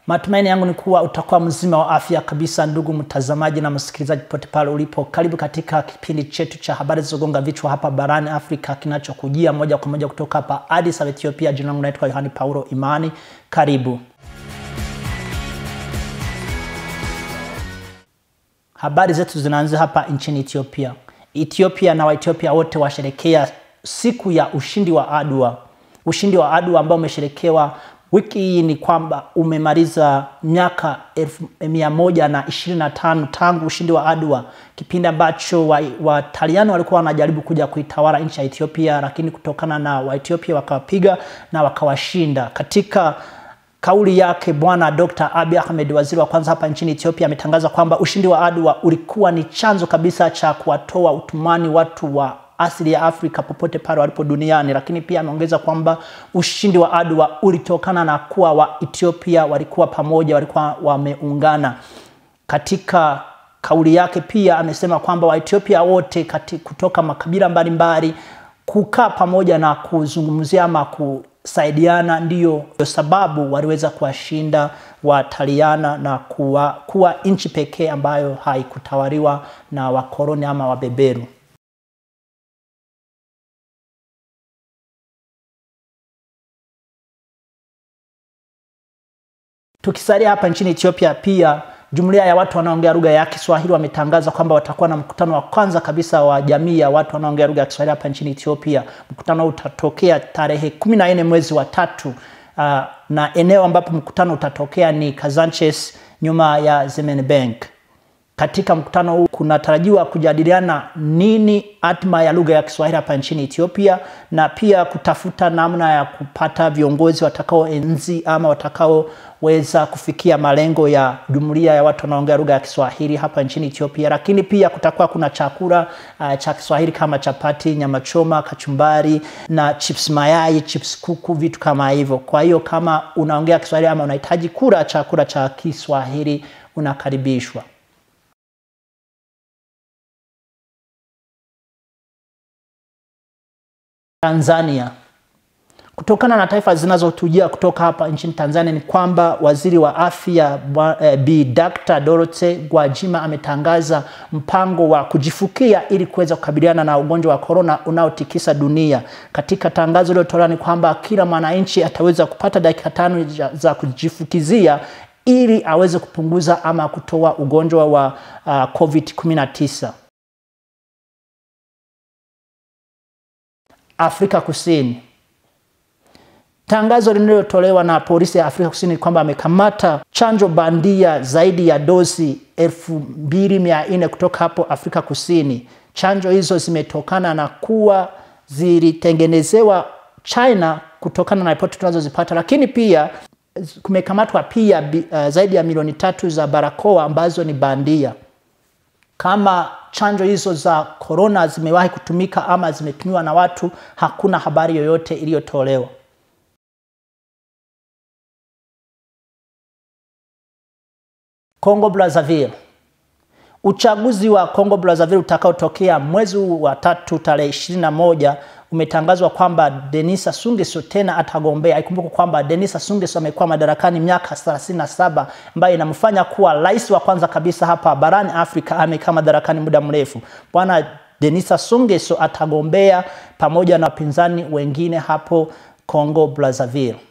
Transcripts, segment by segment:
Matumaini yangu ni kuwa utakuwa mzima wa afya kabisa, ndugu mtazamaji na msikilizaji pote pale ulipo. Karibu katika kipindi chetu cha habari zilizogonga vichwa hapa barani Afrika, kinachokujia moja kwa moja kutoka hapa Addis Ababa, Ethiopia. Jina langu naitwa Yohani Paulo Imani. Karibu. Habari zetu zinaanzia hapa nchini Ethiopia. Ethiopia na Waethiopia wote washerekea siku ya ushindi wa Adwa. Ushindi wa Adwa ambao umesherekewa wiki hii ni kwamba umemaliza miaka mia moja na ishirini na tano tangu ushindi wa Adwa, kipindi ambacho Wataliano wa walikuwa wanajaribu kuja kuitawala nchi ya Ethiopia, lakini kutokana na Waethiopia wakawapiga na wakawashinda. Katika kauli yake Bwana Dr. Abiy Ahmed, waziri wa kwanza hapa nchini Ethiopia, ametangaza kwamba ushindi wa Adwa ulikuwa ni chanzo kabisa cha kuwatoa utumani watu wa asili ya Afrika popote pale walipo duniani, lakini pia ameongeza kwamba ushindi wa Adwa ulitokana na kuwa wa Ethiopia walikuwa pamoja, walikuwa wameungana. Katika kauli yake pia amesema kwamba Waethiopia wote kati, kutoka makabila mbalimbali kukaa pamoja na kuzungumzia ama kusaidiana, ndiyo sababu waliweza kuwashinda Wataliana na kuwa, kuwa nchi pekee ambayo haikutawaliwa na wakoloni ama wabeberu. Tukisalia hapa nchini Ethiopia, pia jumuiya ya watu wanaoongea lugha ya Kiswahili wametangaza kwamba watakuwa na mkutano wa kwanza kabisa wa jamii ya watu wanaoongea lugha ya Kiswahili hapa nchini Ethiopia. Mkutano utatokea tarehe kumi na nne mwezi wa tatu, uh, na eneo ambapo mkutano utatokea ni Kazanches nyuma ya Zemen Bank. Katika mkutano huu kunatarajiwa kujadiliana nini hatma ya lugha ya Kiswahili hapa nchini Ethiopia na pia kutafuta namna ya kupata viongozi watakaoenzi ama watakaoweza kufikia malengo ya jumuiya ya watu wanaongea lugha ya Kiswahili hapa nchini Ethiopia. Lakini pia kutakuwa kuna chakula uh, cha Kiswahili kama chapati, nyama choma, kachumbari na chips mayai, chips kuku, vitu kama hivyo. Kwa hiyo kama unaongea Kiswahili ama unahitaji kula chakula cha Kiswahili unakaribishwa. Tanzania. Kutokana na taarifa zinazotujia kutoka hapa nchini Tanzania ni kwamba waziri wa afya eh, Bi Dr. Dorothy Gwajima ametangaza mpango wa kujifukia ili kuweza kukabiliana na ugonjwa wa korona unaotikisa dunia. Katika tangazo lililotolewa ni kwamba kila mwananchi ataweza kupata dakika tano za kujifukizia ili aweze kupunguza ama kutoa ugonjwa wa uh, COVID-19. Afrika Kusini. Tangazo lililotolewa na polisi ya Afrika Kusini kwamba amekamata chanjo bandia zaidi ya dozi elfu mbili mia nne kutoka hapo Afrika Kusini. Chanjo hizo zimetokana na kuwa zilitengenezewa China kutokana na ripoti tunazozipata, lakini pia kumekamatwa pia uh, zaidi ya milioni tatu za barakoa ambazo ni bandia. Kama chanjo hizo za korona zimewahi kutumika ama zimetumiwa na watu, hakuna habari yoyote iliyotolewa. Congo Brazzaville. Uchaguzi wa Congo Brazzaville utakaotokea mwezi wa tatu tarehe ishirini na moja umetangazwa kwamba Denis Sassou Nguesso tena atagombea. Ikumbuke kwamba Denis Sassou Nguesso amekuwa madarakani miaka 37 ambayo inamfanya kuwa rais wa kwanza kabisa hapa barani Afrika. Amekaa madarakani muda mrefu. Bwana Denis Sassou Nguesso atagombea pamoja na wapinzani wengine hapo Congo Brazzaville.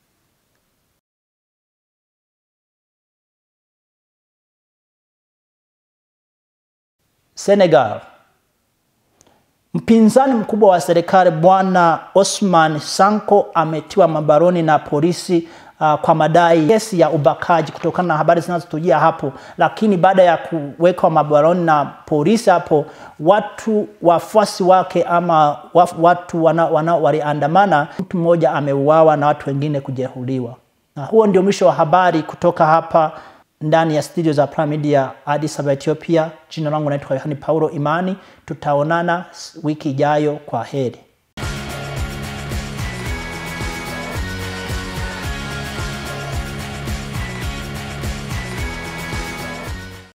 Senegal. Mpinzani mkubwa wa serikali Bwana Osman Sanko ametiwa mabaroni na polisi uh, kwa madai kesi ya ubakaji, kutokana na habari zinazotujia hapo. Lakini baada ya kuwekwa mabaroni na polisi hapo, watu wafuasi wake ama watu wana, wana waliandamana, mtu mmoja ameuawa na watu wengine kujeruhiwa. Na huo ndio mwisho wa habari kutoka hapa ndani ya studio za Prime Media Addis Ababa, Ethiopia. Jina langu naitwa Yohani Paulo Imani. Tutaonana wiki ijayo. Kwa heri.